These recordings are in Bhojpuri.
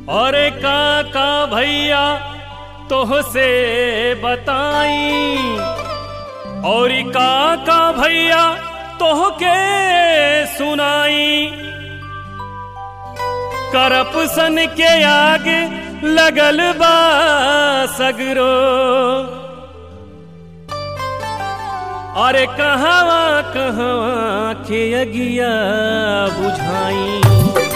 और काका भैया तोह से बताई और काका भैया तोह के सुनाई करपसन के आग लगल बा सगरो अरे कहवा कहवा के अगिया बुझाई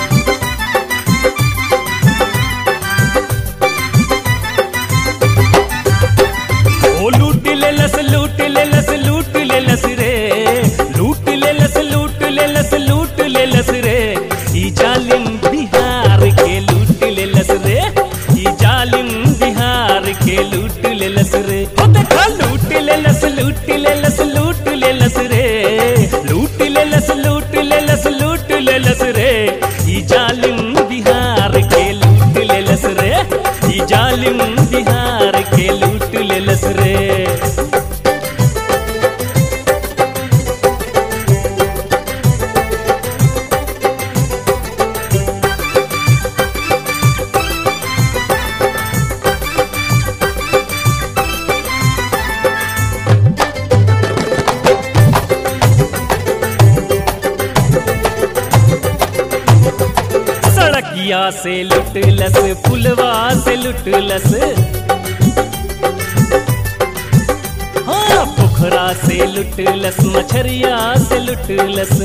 ओ लूट ले लस लूट ले लस लूट ले लस रे लूट ले लस लूट ले लस लूट ले लस रे ई जालिम बिहार के लूट ले लस रे ई जालिम बिहार के लूट ले लस रे ओ देखा लूट ले लस लूट ले लस लूट ले लस रे लूट ले लस लूट ले लस लूट ले लस रे ई जालिम बिहार के लूट ले लस रे ई जालिम बिहार के लूट ले लस रे सड़किया से लुटलस पुलवा से लुटलस हाँ पोखरा से लुटलस मछरिया से लुटलस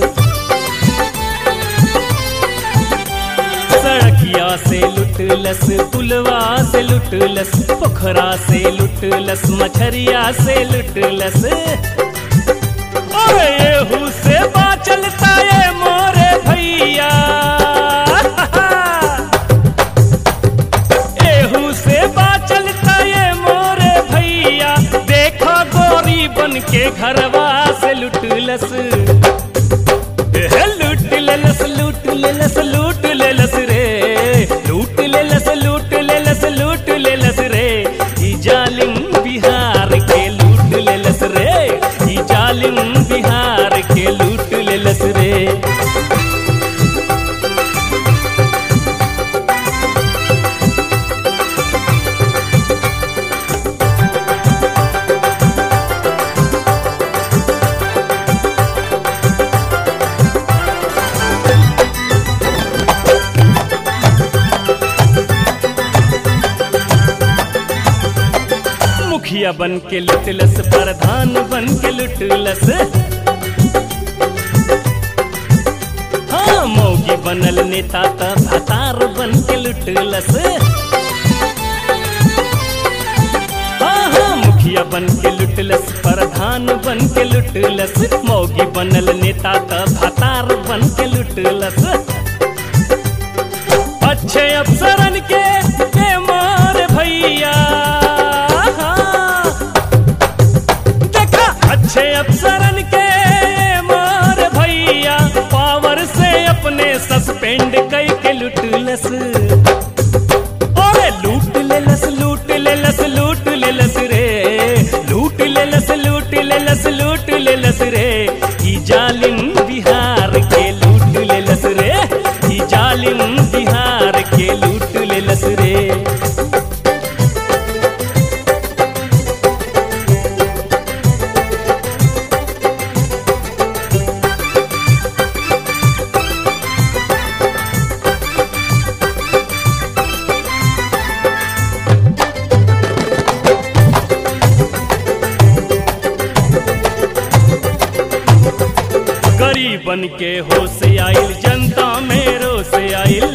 सड़किया से लुटलस पुलवा से लुटलस पोखरा से लुटलस मछरिया से लुटलस अरे येहू से बाचलता ये मोरे भैया एहू से बाचलता ये मोरे भैया देखो गोरी बन के घरवा से लुटलस एहे, लूट लेलस लूट लेलस लूट लेलस रे लूट लेलस लूट लेलस लूट लेलस रे ई जालिम बिहार के लूट लेलस रे ई जालिम बिहार के लूट लेलस रे मुखिया बन के लुटलस प्रधान बन के लुटलस हाँ मौगी बनल नेता त भतार बन के लुटलस हाँ हाँ मुखिया बन के लुटलस प्रधान बन के लुटलस मौगी बनल नेता त भतार बन के लुटलस अच्छे अफसरन के के मार भैया देखा अच्छे अफसरन के मार भैया पावर से अपने सस्पेंड कई के लुटलस ओरे लूट लेलस लूट लेलस लूट लेलस रे लूट लेलस लूट लेलस लूट लेलस रे ई जालिम बिहार के लूट लेलस रे ई जालिम बिहार के लूट लेलस रे गरीबन के होश आइल जनता में रोस आइल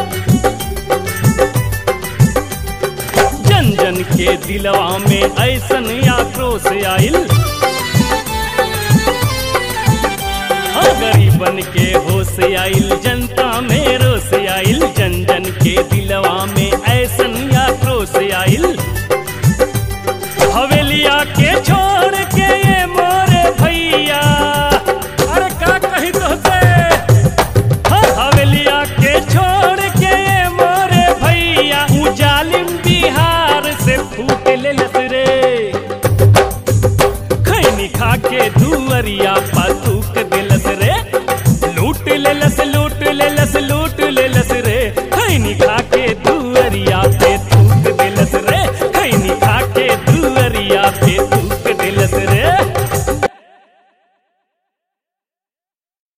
जन जन के दिलवा में ऐसन आक्रोश आइल हाँ गरीबन के होश आइल जनता में रोस आइल जन जन के दिलवा